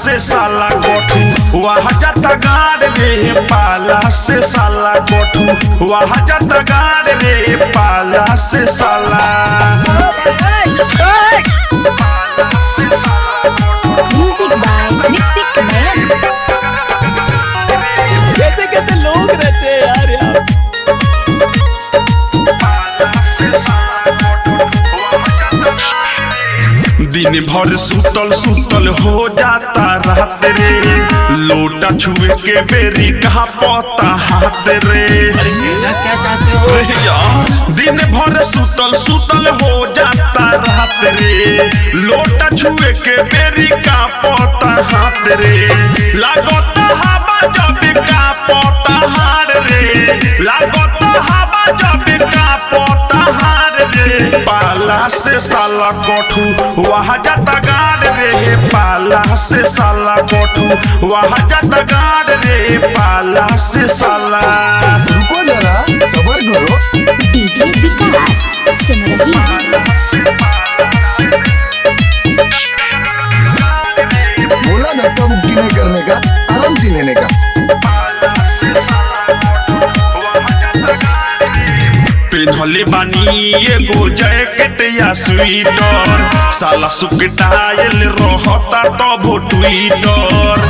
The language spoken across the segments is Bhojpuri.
से साला गोठू वहाँ जाता गाड़ रे पाला से साला गोठू वहाँ जाता गाड़ रे पाला से साला Music by Nitik Man. कैसे कैसे लोग रहते हैं यार यहाँ दिन भर सुतल सुतल हो जाता रात रे लोटा छुए के बेरी कहा पता हाथ रे क्या चाहते हो अरे यार, दिन भर सुतल सुतल हो जाता रात रे लोटा छुए के बेरी का पता हाथ रे लागता हवा जब का पता हार रे लागता हवा जब का पता हार रे पाला से साला कोठू वहाँ जाता गाड़ रे पाला से साला कोठू वहाँ जाता गाड़ रे पाला से साला रुको जरा सबर करो DJ Vikas. Simrahi. बोला धक्का मुक्की नहीं करने का आराम से लेने का पेन्हले बानी एगो जैकेट या स्वेटर साला सुकटायल रहता तब ट्विटर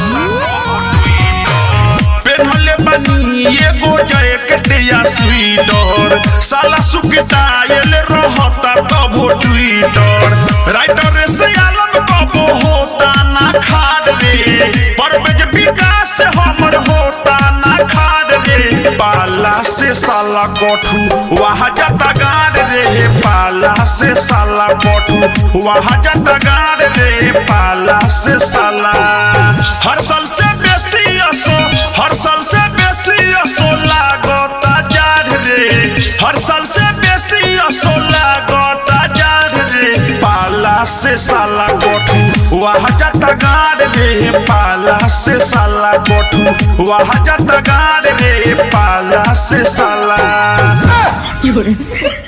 पेन्हले बानी एगो जैकेट या स्वेटर साला सुकटायल रहता तब ट्विटर राइटर से आलम कबो होता ना खाड़ रे परवेज विकास हमर होता ना खाड़ रे पाला से साला कोठू वहाँ जाता गाड़ रे पाला से साला कोठू वहाँ जाता गाड़ रे पाला से साला हर साल से बेसी असो हर साल से बेसी असो लागता जाड़ रे हर साल से बेसी असो लागता जाड़ रे पाला से साला कोठू वहाँ जाता गाड़ रे पाला से साला कोठू वहाँ जाता गाड़ रे पाला से साला You're